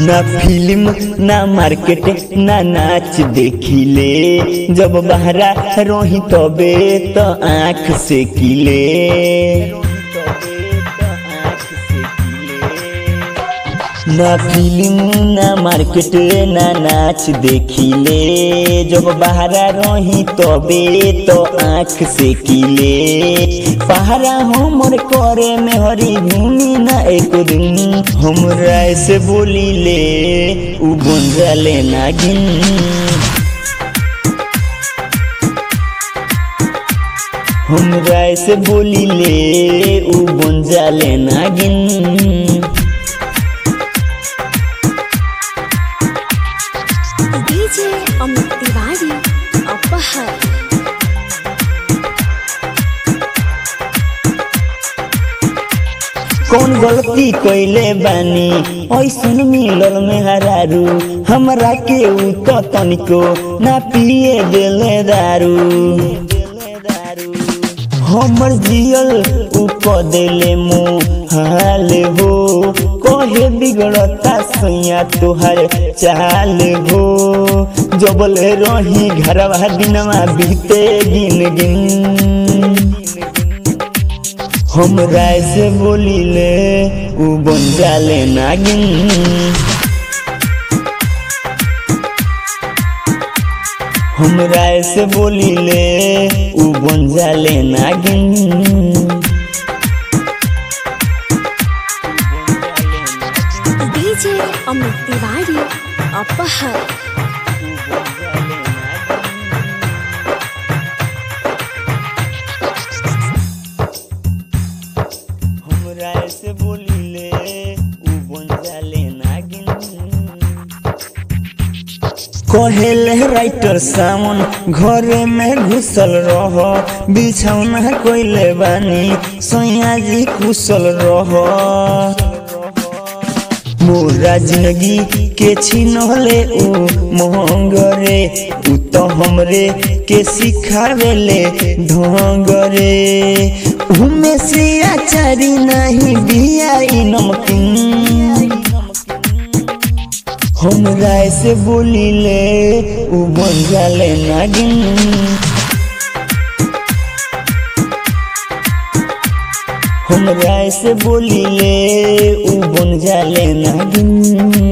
ना फिल्म ना मार्केट ना नाच देखिले जब बहरा रही तबे तो आँख से किले ना फिल्म ना मार्केट ना नाच देखिले जब बहरा रही तबे तो आँख से किले पहरा हमर करे में हरी भूमि ना एक दिन हमरा से बोली ले उ बन जाले नागिन हमरा से बोली ले उ बन जाले नागिन डीजे अमित तिवारी अपहर कौन गलती कैले बानी ऐसन मिलल में हरारू हमरा के उ तो तनिको ना पिए देले दारू हमर जियल उ क देले मुँह हाल हो कहे बिगड़ता सैया तोहर चाल हो जबल रही घरवा दिनवा बीते गिन गिन हमरा से बोलिले उ बन जाले नागिन हमरा से बोलिले उ बन जाले नागिन डीजे अमित तिवारी अपहर हमरा से बोलिले उ बन जाले नागिन कहेले राइटर सावन घरे में घुसल रह बिछौना कोइले बानी सैया जी कुशल रह मोरा जिंदगी के छिनले उ मोहंगरे उ तो हमरे के सिखावेले ढोंगरे उमे से आचारी नहीं बियाई नमकीन हमरा से बोलिले उ बन जाले नागिन हमरा से बोलिले उ बन जाले नागिन